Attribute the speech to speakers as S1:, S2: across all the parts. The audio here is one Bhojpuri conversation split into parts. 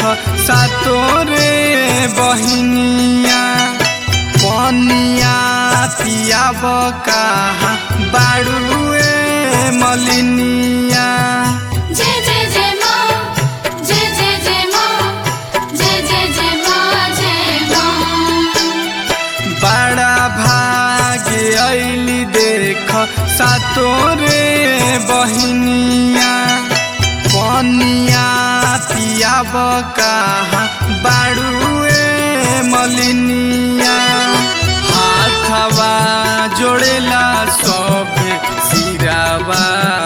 S1: सातोरे बहिनिया पनिया पियाब कहा बाड़ुए मलिनिया
S2: जय जय जय माँ जय जय जय माँ जय जय जय माँ जय माँ
S1: बड़ा भाग्य ऐली देख सातोरे बहिनिया पनिया पियाब कहा बाड़ुए मलिनिया हाथवा जोड़ेला सभे सिरावा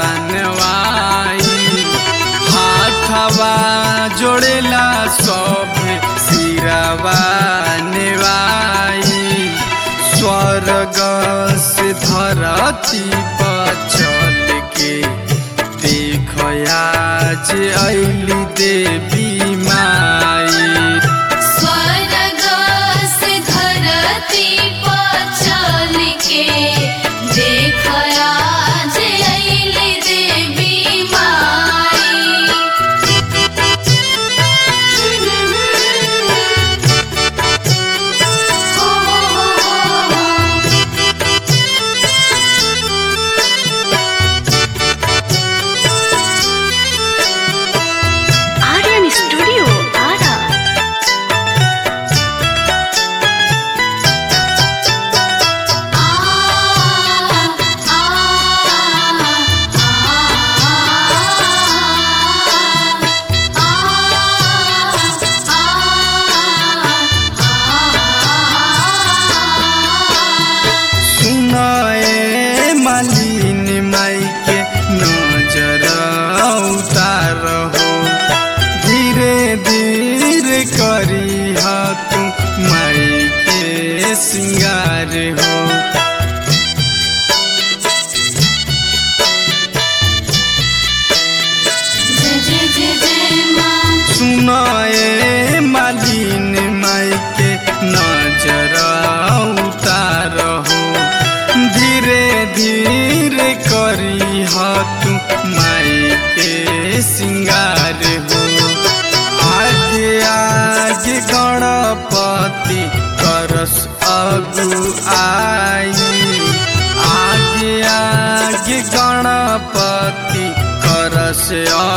S1: नवाई हाथवा जोड़ेला सभे सिरावा नेवाई स्वर्ग से धरती पर चल के देख आज ऐली देवी माई
S2: स्वर्ग से धरती पर चल के देख आज अइली देवी माई
S3: Aryan Studio, Ara.
S1: सुनाए मालिन माई के नजर उतार हो धीरे धीरे करी हा तू माई के सिंगार हो
S2: जय जय जय जय माँ
S1: सुनाए मालिन माई के नजर उतार हो धीरे धीरे करी हा तू माई के सिंगार हो आगे आगे गणपति करस अगु आई आगे आगे गणपति करस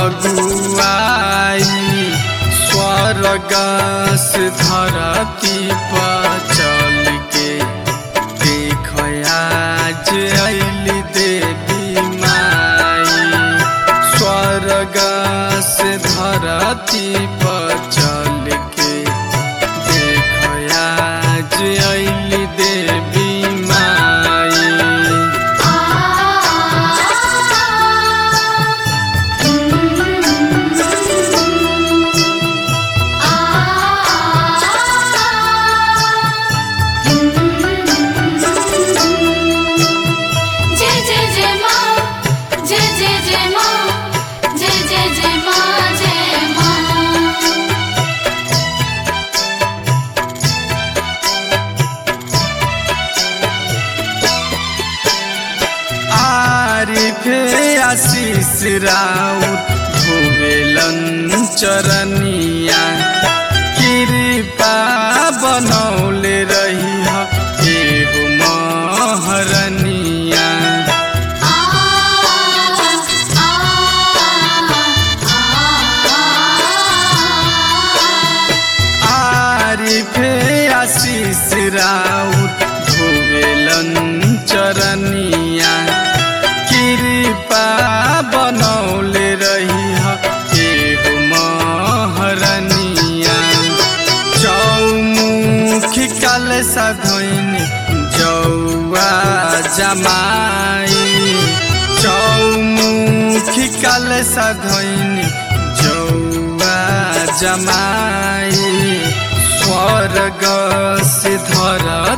S1: अगुआई स्वर्ग से धरती पर चल के देख आज ऐली देवी माई स्वर्ग से धरती पर चल के देख आज ऐली देवी माई
S2: जय जय जय माँ जय जय जय माँ जय जय जय माँ जय माँ
S1: आरिफे आशीष राउत भुवेलन चरनिया कृपा बनौले रही एगो महरनिया आरिफे आशीष राउत भुवेलन चरनिया कृपा बनौले रही एगो महरनिया चौमुखी काल सधैनी जौआ जमाई चौमुखी काल सधैनी जौआ जमाई स्वर्ग से धरती